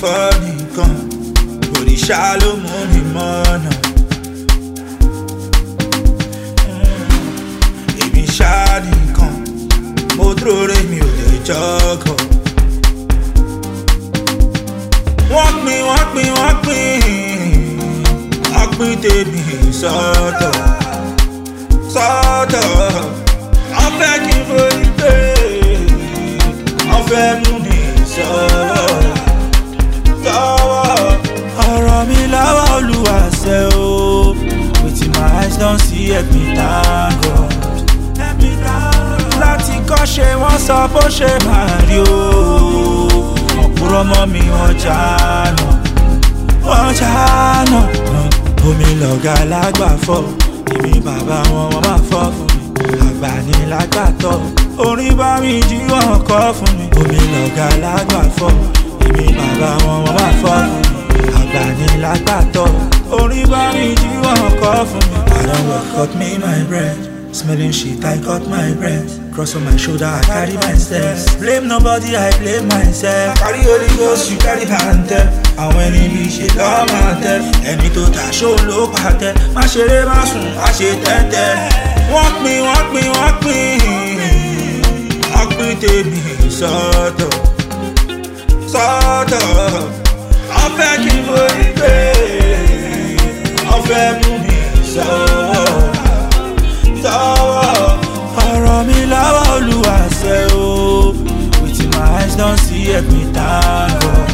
fọ́ nìkan òrìṣà ló mú mi mọ́nà. èmi ṣá nìkan mo dúró rè mi ò lè jọ́gọ̀. wọ́n pín wọ́n pín wọ́n pín wọ́n pín tèmi sọ́tọ̀ sọ́tọ̀ wọ́n fẹ́ kí n forí pé wọ́n fẹ́ mú mi sọ́wọ́ sọ́wọ́. ọ̀rọ̀ mi lọ́wọ́ olúwa ṣe o wetin my eyes don see help me thank God. láti kọ́ ṣe wọ́n sọ bó ṣe máa rí o ọ̀pọ̀rọ̀ mọ́ mi wọ́n jáná wọ́n jáná omi lọ̀gá lágbàfọ́ èmi bàbá wọn wọ́n máa fọ́ fún mi àgbà ní lágbàtọ́ orin bá mi jí wọn kọ́ fún mi omi lọ̀gá lágbàfọ́ èmi bàbá wọn wọ́n máa fọ́ fún mi àgbà ní lágbàtọ́ orin bá mi jí wọn kọ́ fún mi. I don work cut me my bread smelling shit I cut my bread cross on my shoulder I carry my steps blame nobody I blame myself carry holy ghost you carry pantẹ àwọn ẹni bí ṣe lọ́ọ́ máa tẹ ẹni tó ta ṣó ló pàtẹ má ṣeré má sùn má ṣe tẹ́tẹ́ wọ́n pín wọ́n pín wọ́n pín wọ́n pín tèmi sọ́tọ̀ sọ́tọ̀ wọ́n fẹ́ kí n forí pé wọ́n fẹ́ mú mi sọ́wọ́ sọ́wọ́. ọ̀rọ̀ mi lọ́wọ́ olúwa ṣe o wetin my eyes don see help me thank God.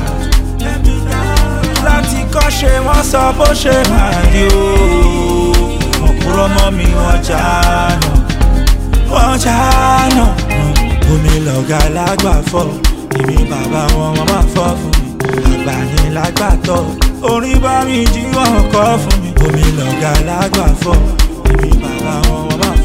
láti kọ́ ṣe wọ́n sọ bó ṣe máa rí o ọ̀pọ̀rọ̀ mọ́ mi wọ́n jáná wọ́n jáná omi lọ̀gá lágbàfọ́ èmi bàbá wọn wọ́n máa fọ́ fún mi àgbà ní lágbàtọ́ orin bá mi jí wọn kọ́ fún mi omi lọ̀gá lágbàfọ́ èmi bàbá wọn wọ́n máa